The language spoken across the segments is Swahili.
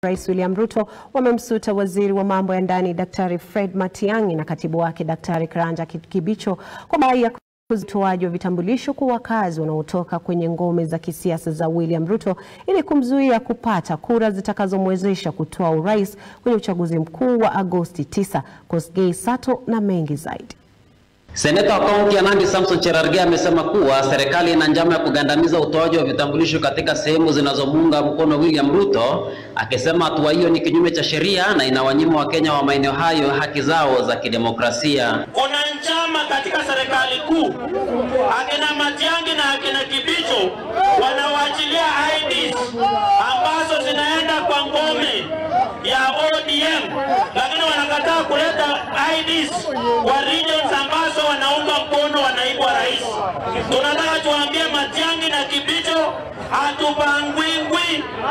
Rais William Ruto wamemsuta waziri wa mambo ya ndani Daktari Fred Matiang'i na katibu wake Daktari Karanja Kibicho kwa madai ya utoaji wa vitambulisho kwa wakazi wanaotoka kwenye ngome za kisiasa za William Ruto ili kumzuia kupata kura zitakazomwezesha kutoa urais kwenye uchaguzi mkuu wa Agosti 9. Kosgei Sato na mengi zaidi. Seneta wa kaunti ya Nandi Samson Cherargei amesema kuwa serikali ina njama ya kugandamiza utoaji wa vitambulisho katika sehemu zinazomuunga mkono William Ruto, akisema hatua hiyo ni kinyume cha sheria na inawanyima Wakenya wa maeneo hayo haki zao za kidemokrasia. Kuna njama katika serikali kuu, akina Matiang'i na akina Kibicho wanawaachilia IDs ambazo zinaenda kwa ngome ya ODM, lakini wanakataa kuleta IDs kwa regions ambazo wanaunga mkono wa naibu wa rais. Tunataka tuambie Matiang'i na Kibicho, hatupangwingwi,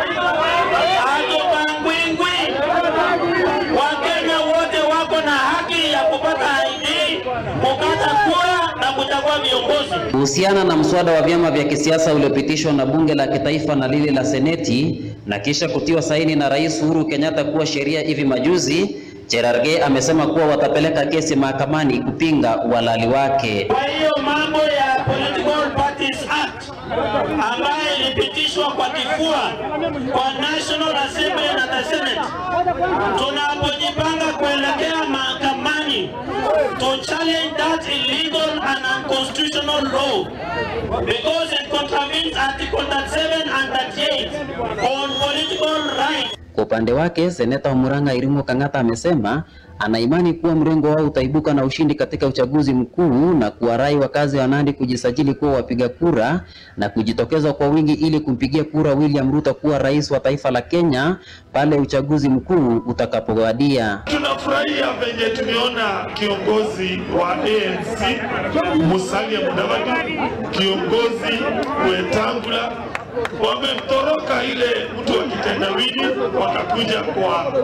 hatupangwingwi. Wakenya wote wako na haki ya kupata ID, kukata kura na kuchagua viongozi. Kuhusiana na mswada wa vyama vya kisiasa uliopitishwa na bunge la kitaifa na lile la seneti na kisha kutiwa saini na Rais Uhuru Kenyatta kuwa sheria hivi majuzi, Cherargei amesema kuwa watapeleka kesi mahakamani kupinga uhalali wake. Kwa hiyo mambo ya Political Parties Act ambayo ilipitishwa kwa kifua kwa National Assembly na the Senate, tunapojipanga kuelekea mahakamani to challenge that illegal and unconstitutional law because it contravenes Article 37 and 38 on political rights. Kwa upande wake, seneta wa Murang'a Irimo Kang'ata amesema ana imani kuwa mrengo wao utaibuka na ushindi katika uchaguzi mkuu na kuwarai wakazi wa Nandi kujisajili kuwa wapiga kura na kujitokeza kwa wingi ili kumpigia kura William Ruto kuwa rais wa taifa la Kenya pale uchaguzi mkuu utakapowadia. Tunafurahia venye tumeona kiongozi wa ANC Musalia Mudavadi, kiongozi Wetangula wamemtoroka ile mtu wa kitendawili wakakuja kwa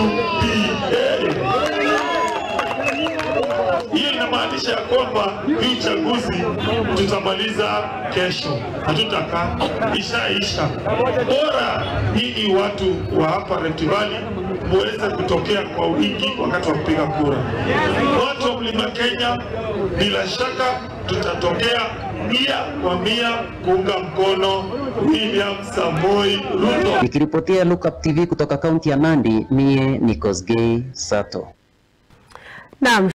UPA. Hiyo inamaanisha ya kwamba hii uchaguzi tutamaliza kesho, hatutakaa, ishaisha. Bora nyinyi watu wa hapa Rift Valley muweze kutokea kwa wingi wakati wa kupiga kura. Watu wa Mlima Kenya, bila shaka tutatokea mia kwa mia kuunga mkono William Samoei Ruto. Nikiripotia Lookup TV kutoka kaunti ya Nandi, mie ni Kosgei Sato. Naam.